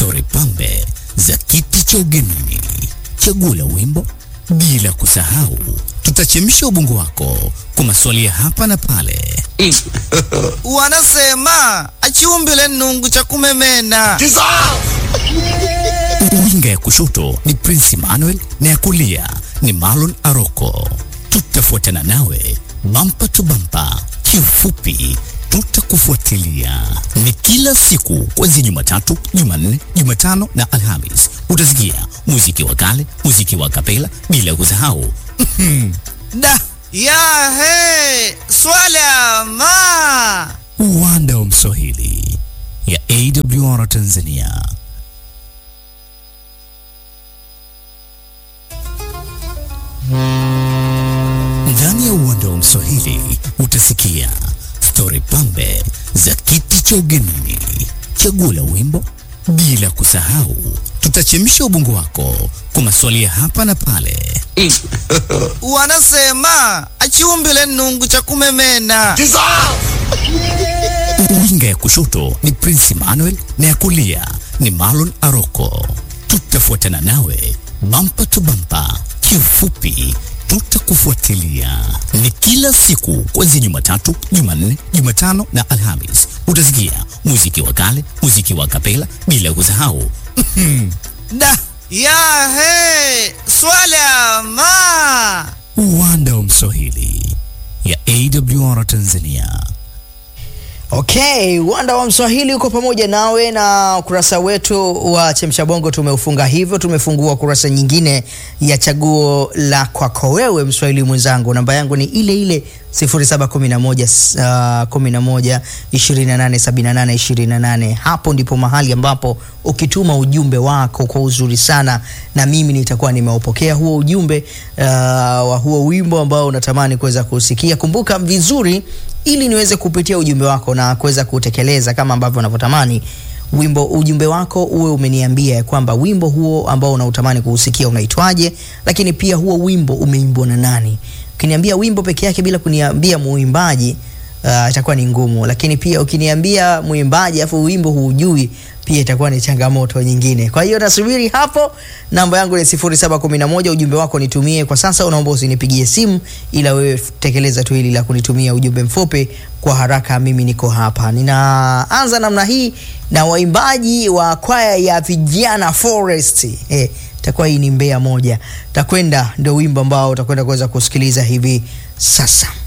stori pambe za kiti cha ugenini, chaguo la wimbo, bila kusahau tutachemsha ubongo wako kwa maswali ya hapa na pale. Wanasema achiumbile nungu cha kumemena. Winga ya kushoto ni Prince Emmanuel na ya kulia ni Marlon Aroko. Tutafuatana nawe bampa tu bampa, kiufupi tutakufuatilia. Ni kila siku kuanzia Jumatatu, Jumanne, Jumatano na Alhamis. Utasikia muziki wa kale, muziki wa kapela, bila kusahau Da ya he swala ma uwanda wa Mswahili ya AWR Tanzania. Ndani ya uwanda wa Mswahili utasikia stori pambe za kiti cha ugenini, chaguo la wimbo, bila kusahau tutachemsha ubongo wako kwa maswali ya hapa na pale. wanasema achiumbile nungu cha kumemena. Winga ya kushoto ni Prince Emmanuel na ya kulia ni Marlon Aroko. Tutafuatana nawe bampa tu bampa, kiufupi tutakufuatilia. Ni kila siku kuanzia Jumatatu, Jumanne, Jumatano na Alhamis. Utasikia muziki wa kale, muziki wa kapela, bila kusahau Da ya he swala ma uwanda wa Mswahili ya AWR Tanzania. Okay, uwanda wa Mswahili uko pamoja nawe na ukurasa wetu wa Chemsha Bongo tumeufunga hivyo. Tumefungua kurasa nyingine ya chaguo la kwako wewe Mswahili mwenzangu. Namba yangu ni ile ile 0711 uh, 11 28 78 28. Hapo ndipo mahali ambapo ukituma ujumbe wako kwa uzuri sana, na mimi nitakuwa nimeupokea huo ujumbe uh, wa huo wimbo ambao unatamani kuweza kusikia. Kumbuka vizuri ili niweze kupitia ujumbe wako na kuweza kutekeleza kama ambavyo unavyotamani wimbo ujumbe wako uwe umeniambia ya kwamba wimbo huo ambao unautamani kuusikia unaitwaje, lakini pia huo wimbo umeimbwa na nani. Ukiniambia wimbo peke yake bila kuniambia muimbaji uh, itakuwa ni ngumu, lakini pia ukiniambia muimbaji afu wimbo huujui pia itakuwa ni changamoto nyingine. Kwa hiyo nasubiri hapo. Namba yangu ni 0711, ujumbe wako nitumie kwa sasa. Unaomba usinipigie simu, ila wewe tekeleza tu hili la kunitumia ujumbe mfupi kwa haraka. Mimi niko hapa. Ninaanza namna hii na waimbaji wa kwaya ya vijana Forest. Eh, itakuwa hii ni Mbeya moja. Takwenda ndio wimbo ambao utakwenda kuweza kusikiliza hivi sasa.